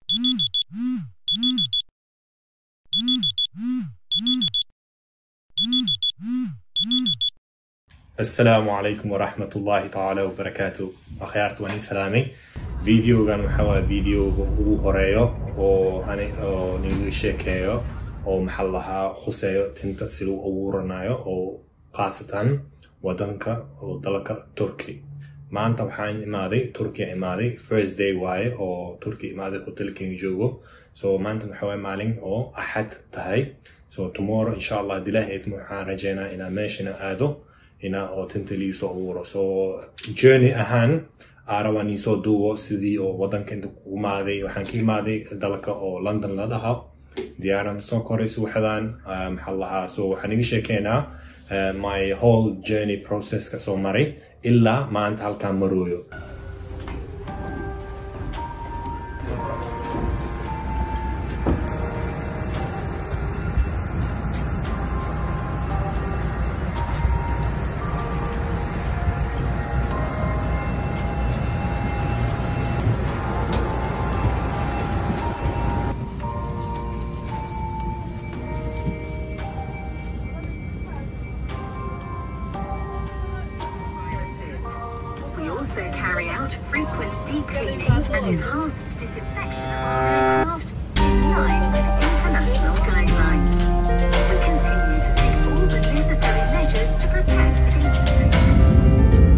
asalaamu calaykum waraxmat ullaahi tacaala wabarakaatu akhyaarta waan ii salaamay videogan waxaa waa videoga ugu horeeyo oo ani oo niga sheekeeyo oo maxaa lahaa khuseeyo tinta si lagu abuuranayo oo khaasatan wadanka oo dalka turkey maanta waxaan imaaday turkiya imaaday first day waaye oo turkiya imaaday hotelkeyga joogo so maanta waxaa waaye maalin oo axad tahay so tomorrow insha allah dilaah eedma waxaan rajeynaa inaa meeshana aado ina oo tinta liisoo abuuro so journey ahaan aarabaa niisoo duubo sidii oo wadanka inta ku imaaday waxaan ka imaaday dalka oo london la dhaha diyaaran soo koray suuxdaan maxaa lahaa so waxaan iga sheekeynaa my whole journey processka soo maray ilaa maanta halkaan marooyo We also carry out frequent deep cleaning and enhanced disinfection of our aircraft in line with international guidelines. We continue to take all the necessary measures to protect industry.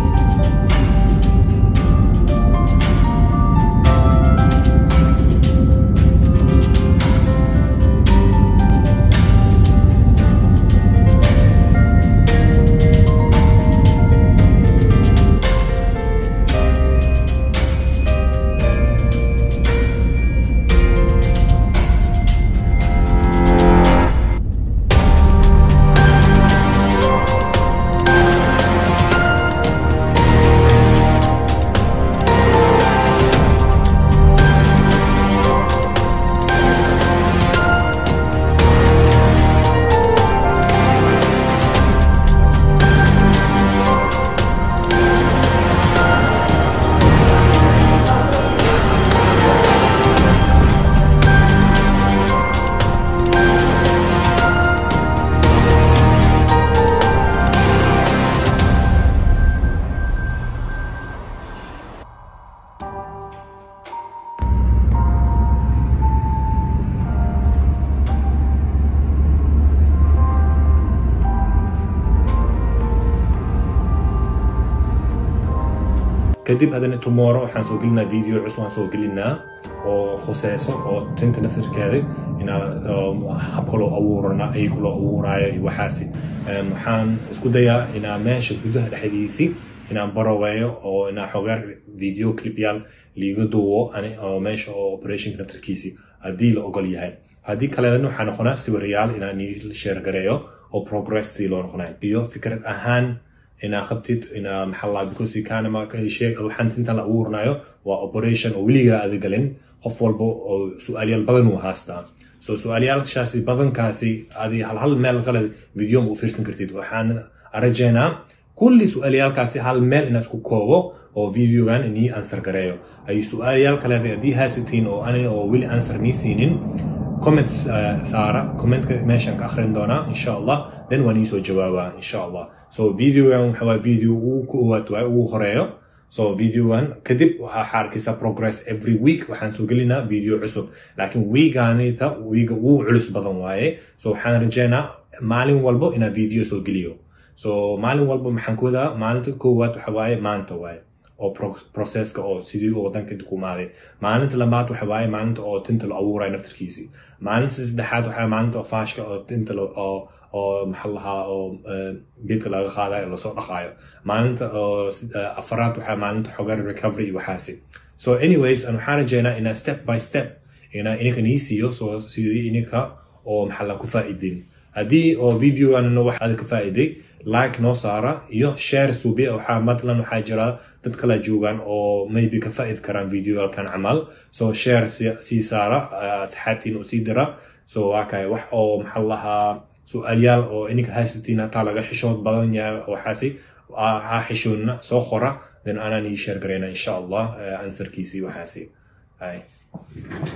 kadib haddana tomorrow waxaan soo gelinaa video cusub aan soo gelinaa oo khuseyso oo tinta naftirkeeda inaa um, habka loo abuurana ayka loo abuuraayo iyo waxaasi Um, waxaan isku dayaa inaa meesha gudaha dhexdiisi inaan baroweeyo oo inaa xogaar video clipyaal liiga duubo ani oo meesha oo operationka naftirkiisi haddii la ogol yahay haddii kalena waxaa noqonaa sawirayaal inaan nii share gareeyo oo progress sii loo noqonay iyo fikrad ahaan inaa qabtid inaa maxaa laa because kanama sheeg waxaan tintan la abuuranayo waa operation oo weligaa aada galin qof walba oo su-aalyaal badan uu haastaa so su-aalyaalshaasi badankaasi adi hal hal meel kale video ma u fiirsan kartid waxaan rajeynaa kulli su-aalyaalkaasi hal meel inaa isku koobo oo videogan inii answer gareeyo ay su-aalyaal kale haddii haasitiin oo ani oo weli answer nii siinin comment uh, saara commentka meeshaan ka akhrin doonaa insha allah then waan iisoo jawaabaa insha allah so videogan waxa waa video ugu koowaad waay ugu horeeyo so videogan kadib waxaa arkaysaa progress every week waxaan soo gelinaa video cusub laakiin weeganita weega ugu culus badan waaye so waxaan rajeynaa maalin walbo inaa video soo geliyo so maalin walbo maxaan ku wadaa maalinta koowaad waxa waaye maanta waaye oo processka oo sidii uu wadanka inta ku imaaday maalinta labaad waxa waaye maalinta oo tinta la abuurayo naftarkiisi maalinta saddexaad waxa maalinta oo faashka oo tinta oo oo maxaa lahaa oo geedka laga qaadayo lasoo dhaqaayo maalinta oo afaraad waxa maalinta xogar recovery iyo waxaasi so anyways an waxaan rajeynaa inaa step by step inaa ininka nii siiyo so sidii ininka oo maxaa la ku faa'iidin haddii oo videoganna wax aad ka faa'iiday like noo saara iyo share suubiya waxaa matlan waxaa jira dad kala joogaan oo maybe ka faa'iid karaan videogalkan camal so share sii saara asxaabtiin u sii dira so waa kay wax oo maxaa lahaa su-aalyaal oo ininka haysatiin hataa laga xishood badan yahay waxaasi ha xishoodna soo qora then anaan ii share garayna insha allah ansarkiisii waxaasi hay